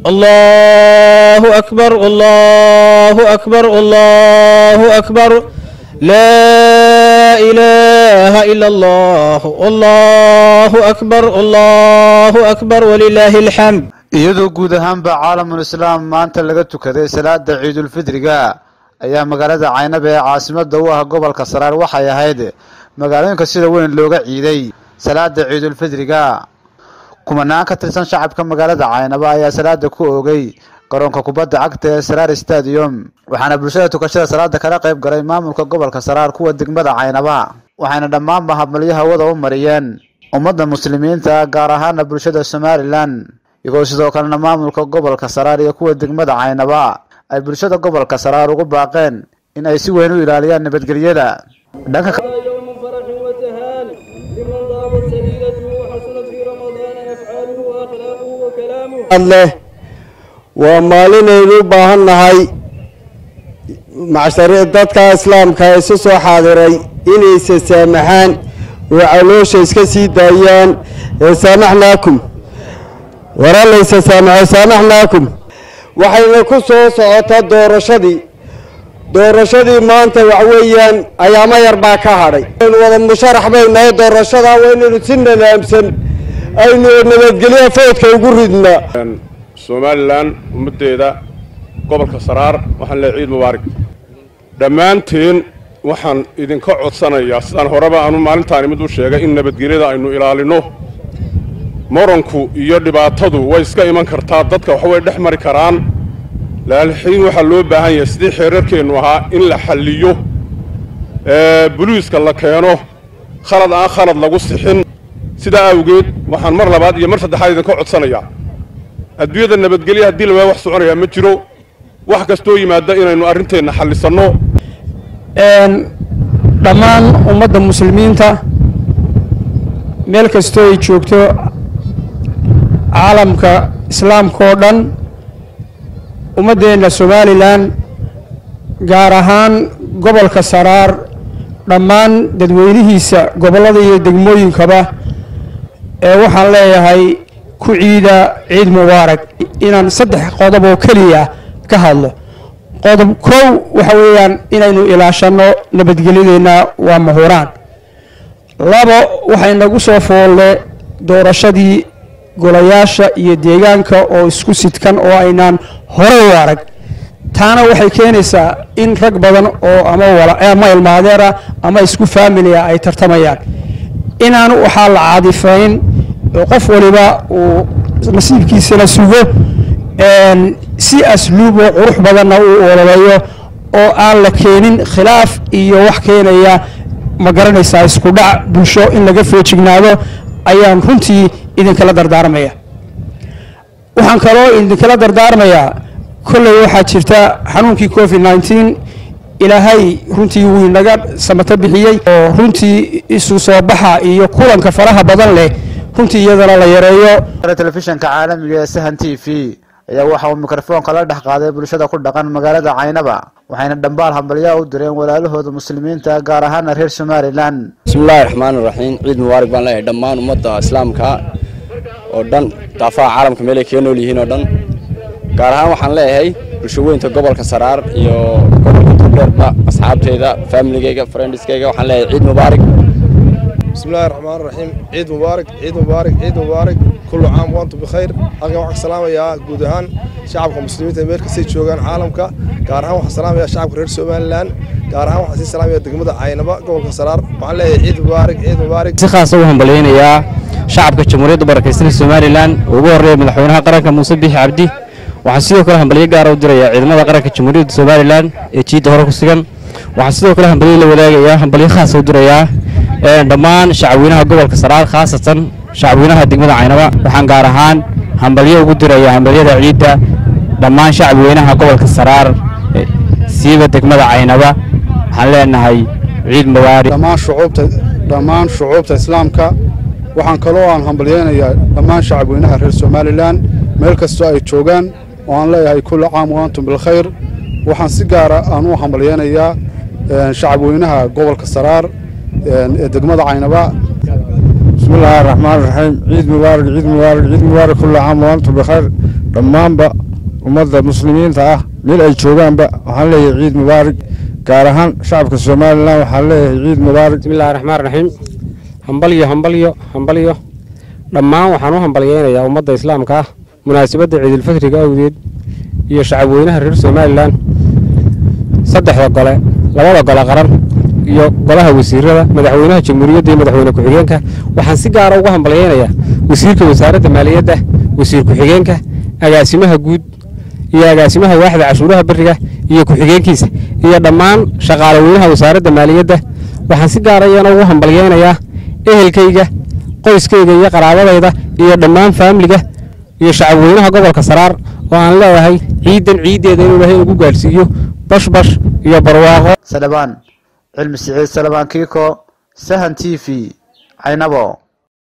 الله أكبر الله أكبر الله أكبر لا إله إلا الله الله أكبر الله أكبر ولله الحمد iyadoo guud ahaanba caalamul islaam maanta laga tukaday salaada ciidulfidriga ayaa magaalada caynaba ee caasimada u ah gobolka saraar waxay ahayd magaalooyinka sida weyn looga ciiday salaada ciidulfidriga kumanaan ka tirsan shacabka magaalada caynaba ayaa salaada ku oogay garoonka kubadda cagta ee saraar stadium waxaana bulshada tukashada salaada kala qayb galay maamulka gobolka saraar kuwa degmada caynaba waxayna dhammaanba habmalyo hawada u mariyeen ummadda muslimiinta gaar ahaana bulshada somalilan iyagoo sidoo kalena maamulka gobolka saraar iyo kuwa degmada caynaba ay bulshada gobolka saraar ugu baaqeen in ay si weyn u ilaaliyaan nabadgelyada dhanka يوم فرح وتهان لمن ضابت سبيلته وحسنت في رمضان أفعاله وأخلاقه وكلامه leh waa maalinaynu u baahan nahay macshari dadka islaamka ee isu soo xaadiray inaysa saamaxaan oo caloosha iska sii daayaan ee saamaxnaakum waralaysa saamaxo saamaxnaakum waxayna ku soo socotaa doorashadii doorashadii maanta wax weeyaan ayaamo yar baa ka hadhay aynu wada musharax bay nahay doorashadaa waa inaynu si nadaamsan aynu nabadgelyo foodka ugu ridnaa somalilan ummaddeeda gobolka saraar waxaan leehay ciid mubaarig dhammaanteen waxaan idinka codsanayaa sidaan horeba aanu maalintaani mid u sheegay in nabadgelyada aynu ilaalinno moranku iyo dhibaatadu way iska iman kartaa dadka waxbay dhex mari karaan laakiin waxaa loo baahan yahay sidii xeerarkeennu ahaa in la xalliyo ee boliiska la keeno khalad aan khalad lagu sixin sidaa awgeed waxaan mar labaad iyo mar saddexaad idinka codsanayaa adduunyada nabadgelya haddii lawaa wax soconayaa ma jiro wax kastoo yimaada inaynu arrinteenna xallisanno dhammaan ummadda muslimiinta meel kastoo ay joogto caalamka islaamka oo dhan ummaddeenna somalilan gaar ahaan gobolka saraar dhammaan dadweynihiisa gobollada iyo degmooyinkaba ee waxaan leeyahay ku ciida ciid mubaarak inaan saddex qodob oo keliya ka hadlo qodob kow waxa weeyaan inaynu ilaashanno nabadgelyadeenna waa mahuraan labo waxay nagu soo foolle doorashadii golayaasha iyo deegaanka oo isku sidkan oo aynaan hore u arag taana waxay keenaysaa in rag badan oo ama wala ama ilmaadeera ama isku faamilia ay tartamayaan inaan waxaa la caadifayn oo qof waliba uu nasiibkiisana sugo si asluub oo qurux badanna uu ololeeyo oo aan la keenin khilaaf iyo wax keenaya ma garanaysaa isku dhac bulsho in laga feejignaado ayaan runtii idinkala dardaarmaya waxaan kaloo idinkala dardaarmayaa kolley waxaa jirta xanuunkii covid nneteen ilaahay runtii wuu inaga samato bixiyey oo runtii isu soo baxa iyo kulanka faraha badan leh runtii iyadana la yareeyo telefishanka caalamiga ee sahan t v ayaa waxa uu mikrofoonka la dhex qaaday bulshada ku dhaqan magaalada caynaba waxayna dhambaal hambalyaa u direen walaalahooda muslimiinta gaar ahaana reer somalilan bismillahi raxmaan iraxiim ciid mubaarak baan leeyahay dhammaan ummadda islaamka oo dhan daafaha caalamka meel ay kaga nool yihiin oo dhan gaar ahaan waxaan leeyahay bulshaweynta gobolka saraar iyo gobolka turdheerba asxaabteyda faamiligeyga friendiskeyga waxaan leeyahay ciid mubaarak بسم الله الرحمن الرحيم عيد مبارك عيد مبارك عيد مبارك كل عام وانتم بخير halkan waxaan salaamayaa guud ahaan shacabka muslimiinta meel kastay joogaan caalamka gaar ahaan waxaan salaamayaa shacabka reer somalilan gaar ahaan waxaan sii salaamayaa degmada caynaba gobolka saraar waxaan leeyahay ciid mubaarak ciid mubaarak si khaasa u hambalyaynayaa shacabka jamhuuriyadda barakaysan somalilan ugu horreeya madaxweynaha qaranka muuse biixi cabdi waxaan sidoo kale hambalyo gaara u dirayaa ciidamada qaranka jamhuuriyadda somalilan ee jiidda hore ku sugan waxaan sidoo kale hambalyo la wadaagayaa hambalyo khaasa u dirayaa dhammaan shacabweynaha gobolka saraar khaasatan shacabweynaha degmada caynaba waxaan gaar ahaan hambalyo ugu diraya hambalyada ciidda dhammaan shacabweynaha gobolka saraar siiba degmada caynaba waxaan leenahay ciid mubaarak dhammaan shucuubta dhammaan shucuubta islaamka waxaan kaloo aan hambalyaynayaa dhammaan shacabweynaha reer somalilan meel kastoo ay joogaan oo aan leeyahay kulli caam wa antum bilkhayr waxaan si gaara aan u hambalyaynayaa shacabweynaha gobolka saraar ee degmada caynaba بسم الله الرحمن الرحيم عيد مبارك عيد مبارك عيد مبارك كل عام وانتم بخير dhammaanba ummadda muslimiinta ah meel ay joogaanba waxaan leeyahay ciid mubaarig gaar ahaan shacabka somalilan waxaan leeyahay ciid mubaarig bismillahi raxmaan raxiim hambalyo hambalyo hambalyo dhammaan waxaan u hambalyeynayaa ummadda islaamka ah munaasabadda ciidulfitriga awgeed iyo shacabweynaha reer somalilan saddexda gole labada gole qaran iyo golaha wasiirada madaxweynaha jamhuuriyadda iyo madaxweyne ku-xigeenka waxaan si gaara uga hambalyeynayaa wasiirka wasaaradda maaliyadda wasiir ku-xigeenka agaasimaha guud iyo agaasimaha waaxda cashuuraha beriga iyo ku-xigeenkiisa iyo dhammaan shaqaale weynaha wasaaradda maaliyadda waxaan si gaara iyana ugu hambalyeynayaa ehelkayga qoyskayga iyo qaraabadayda iyo dhammaan faamiliga iyo shacabweynaha gobolka saraar oo aan leeyahay ciidan ciiddeeda inuu ilaahay ugu gaadhsiiyo bashbash iyo barwaaqo salebaan cilmi siciid salebaan kiiko sahan t v caynabo